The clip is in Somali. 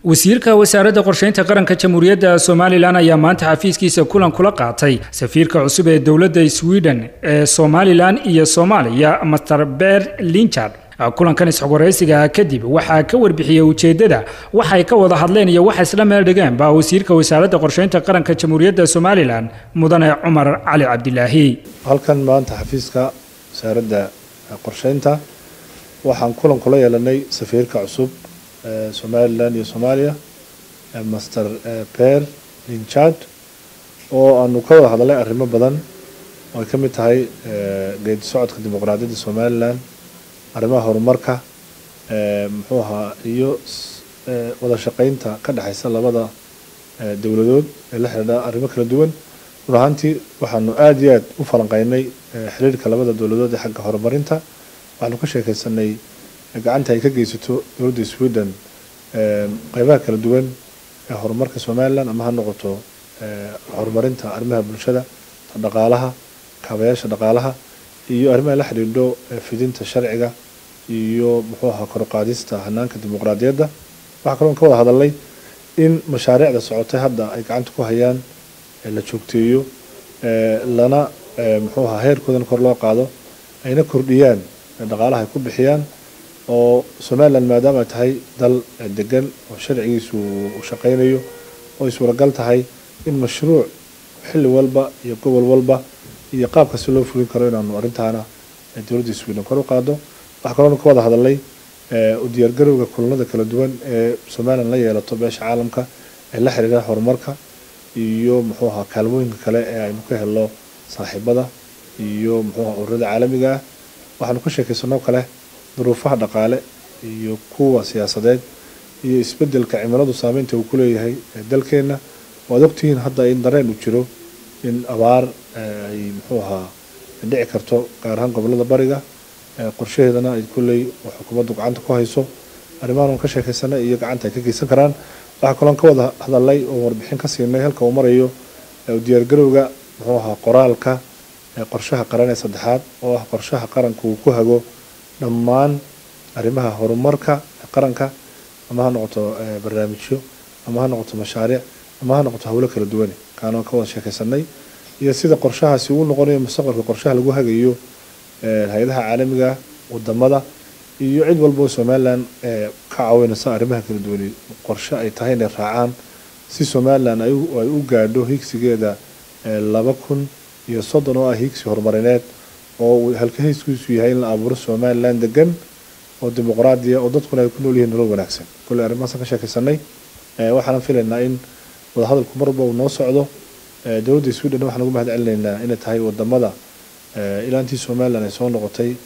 wasiirka wasaaradda qorshaynta qaranka jamhuuriyadda somalilan ayaa maanta xafiiskiisa kulan kula qaatay safiirka cusub ee dowladda sweden ee somalilan iyo soomaaliya master ber linchard kulankan isxogwaraysiga kadib waxaa ka warbixiyey ujeeddada waxay ka wada hadleen iyo waxa isla meel dhigeenba wasiirka wasaaradda qorshaynta qaranka jamhuuriyadda somalilan mudane cumar cali cabdilaahi halkan maanta xafiiska wasaaradda qorshaynta waxaan kulan kula yeelanay safiirka cusub somalilan iyo soomaaliya master per linchard oo aanu ka wada hadalnay arrimo badan oo ay ka mid tahay geedi socodka dimuqraadiyadda somalilan arrimaha horumarka muxuu ahaa iyo wada shaqeynta ka dhexeysa labada dowladood ee la xidhiidha arrimo kala duwan run ahaantii waxaanu aada iyo aad u falanqeynay xiriirka labada dowladood ee xagga horumarinta waxaanu ka sheekeysanay gacanta ay ka geysato dowladda sweden qeybaha kala duwan ee horumarka somalilan ama ha noqoto horumarinta arrimaha bulshada dhaqaalaha kaabayaasha dhaqaalaha iyo arrimaha la xidhiidho fidinta sharciga iyo muxuu ahaa koruqaadista hanaanka dimuqraadiyadda waxaa kaloon ka wada hadalnay in mashaariicda socotay hadda ay gacanta ku hayaan la joogteeyo lana muxuu ahaa heerkoodan kor loo qaado ayna kordhiyaan dhaqaalaha ay ku bixiyaan oo somalilan maadaama ay tahay dal degan oo sharcigiisu uu shaqeynayo oo ay suuragal tahay in mashruuc xilli walba iyo gobol walba iyo qaab kasta loo fulin karo inaanu arrintaana dowladda sweden kor u qaado waxaa kaloona ka wada hadalnay u diyaargarowga kulanada kala duwan ee somalilan la yeelato beesha caalamka ee la xiriira horumarka iyo muxuu ahaa kaalmooyinka kale ee aynu ka helno saaxiibada iyo muxuu ahaa ururada caalamiga ah waxaanu ka sheekaysanoo kale duruufaha dhaqaale iyo kuwa siyaasadeed iyo isbedelka cimiladu saameynta uu ku leeyahay dalkeenna waad ogtihiin hadda in dareen uu jiro in abaar ay muxuu ahaa dhici karto gaar ahaan gobolada bariga qorshaheedana ay kulley xukuumaddu gacanta ku hayso arrimahan ka sheekaysanay iyo gacanta ay ka geysan karaan waxaa kaloon ka wada hadalnay oo warbixin ka siinay halka uu marayo diyaargarowga muxuu ahaa qoraalka qorshaha qaran ee saddexaad oo ah qorshaha qaranka uu ku hago dhammaan arrimaha horumarka qaranka ama ha noqoto barnaamijyo ama ha noqoto mashaariic ama ha noqoto howlo kala duwane kaanoo ka wada sheekaysanay iyo sida qorshahaasi uu noqonayo mustaqbalka qorshaha lagu hagayo hay-adaha caalamiga wadamada iyo cid walba oo somalilan ka caawinaysa arrimaha kala duwane qorshe ay tahay inay raacaan si somalilan ay u gaadho higsigeeda laba kun iyo soddon oo ah higsi horumarineed oo halka hayskiisu yahay in la abuuro somalilan degan oo dimuqraadiya oo dadkuna ay ku nool yihiin nolol wanaagsan kolley arrimahaasaan ka sheekaysanay waxaana filaynaa in wadahadalku marba uu noo socdo dowladda sweden waxaan ugu mahad celinaynaa inay tahay wadamada ilaantii somalilan ay soo noqotay